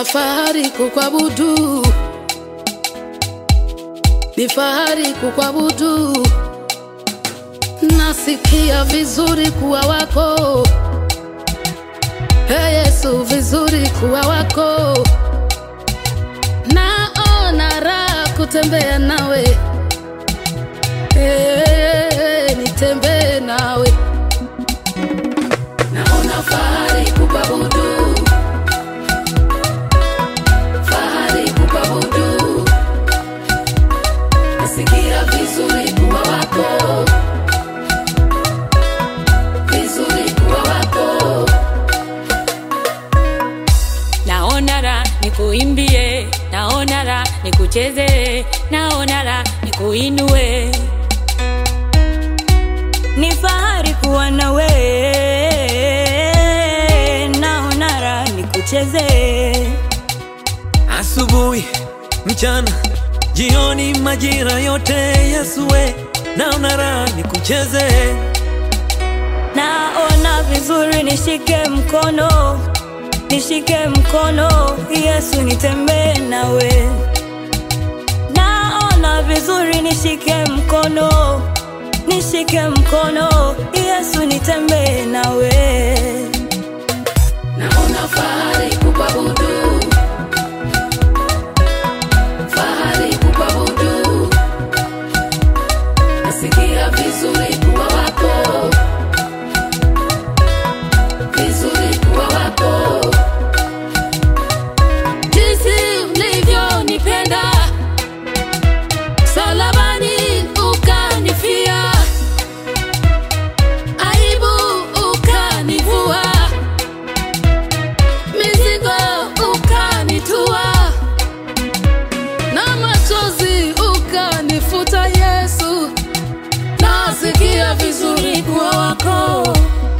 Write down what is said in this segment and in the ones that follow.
Naona fahari kukwabudu, ni fahari kukwabudu. Nasikia vizuri kuwa wako, Ee Yesu, vizuri kuwa wako. Naona raha kutembea nawe, Ee, nitembee nawe. Naona fahari kukwabudu, fahari kukwabudu. Nasikia vizuri kuwa wako, vizuri kuwa wako. naona ra nikuimbie naona ra nikucheze naona ra nikuinue ni fahari kuwa nawe naona ra nikucheze asubuhi, mchana, jioni, majira yote Yesuwe, naona raha nikucheze. naona vizuri nishike mkono nishike mkono yesu nitembee nawe naona vizuri nishike mkono nishike mkono yesu nitembee nawe Naona fahari kukwabudu, fahari kukwabudu. Nasikia vizuri kuwa wako, vizuri kuwa wako. Jinsi ulivyonipenda salabani, ukanifia aibu, ukanivua mizigo ukanitua na machozi ukanifuta Yesu, nasikia vizuri kuwa wako,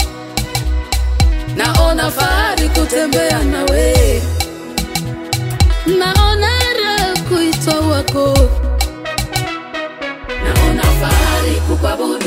naona fahari kutembea nawe, naona raha kuitwa wako, naona fahari kukwabudu